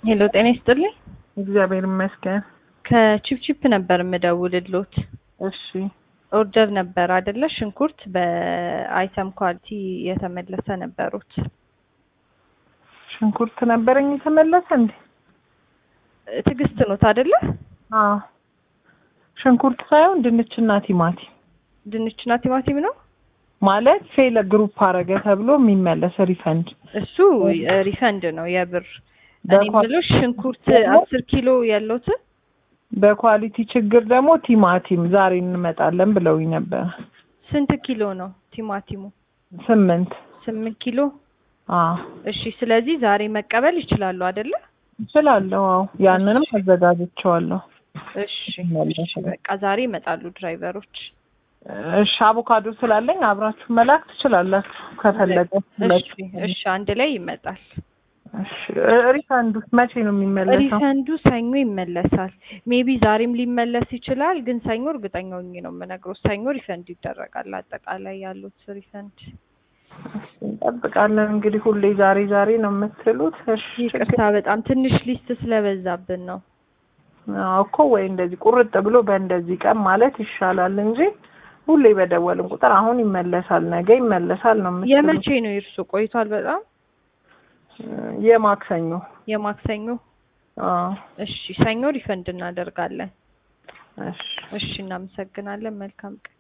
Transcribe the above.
ሄሎ ጤና ይስጥልኝ። እግዚአብሔር ይመስገን። ከቺፕቺፕ ነበር የምደውልሎት። እሺ ኦርደር ነበር አይደለ? ሽንኩርት በአይተም ኳሊቲ የተመለሰ ነበሩት። ሽንኩርት ነበረኝ የተመለሰ እንዴ? ትዕግስት ኖት አይደለ? አዎ ሽንኩርት ሳይሆን ድንችና ቲማቲም ድንችና ቲማቲም ነው ማለት ፌለ ግሩፕ አረገ ተብሎ የሚመለስ ሪፈንድ እሱ ሪፈንድ ነው የብር እኔ የምለው ሽንኩርት አስር ኪሎ ያለውትን በኳሊቲ ችግር ደግሞ ቲማቲም ዛሬ እንመጣለን ብለውኝ ነበር። ስንት ኪሎ ነው ቲማቲሙ? ስምንት ስምንት ኪሎ። አዎ እሺ፣ ስለዚህ ዛሬ መቀበል ይችላሉ አይደለ? እችላለሁ። አዎ ያንንም አዘጋጅቼዋለሁ። እሺ፣ እሺ፣ በቃ ዛሬ ይመጣሉ ድራይቨሮች። እሺ አቮካዶ ስላለኝ አብራችሁ መላክ ትችላላችሁ ከፈለገ። እሺ፣ እሺ፣ አንድ ላይ ይመጣል። እሺ ሪፈንዱ መቼ ነው የሚመለሰው? ሪፈንዱ ሰኞ ይመለሳል። ሜቢ ዛሬም ሊመለስ ይችላል፣ ግን ሰኞ እርግጠኛ ሆኜ ነው የምነግረው። ሰኞ ሪፈንድ ይደረጋል። አጠቃላይ ያሉት ሪፈንድ እንጠብቃለን እንግዲህ። ሁሌ ዛሬ ዛሬ ነው የምትሉት። እሺ ይቅርታ፣ በጣም ትንሽ ሊስት ስለበዛብን ነው አዎ እኮ ወይ እንደዚህ ቁርጥ ብሎ በእንደዚህ ቀን ማለት ይሻላል እንጂ ሁሌ በደወልን ቁጥር አሁን ይመለሳል፣ ነገ ይመለሳል ነው የምትሉት። የመቼ ነው የእርሱ? ቆይቷል በጣም የማክሰኞ የማክሰኞ። አዎ እሺ ሰኞ ሪፈንድ እናደርጋለን። እሺ እሺ እናመሰግናለን። መልካም ቀን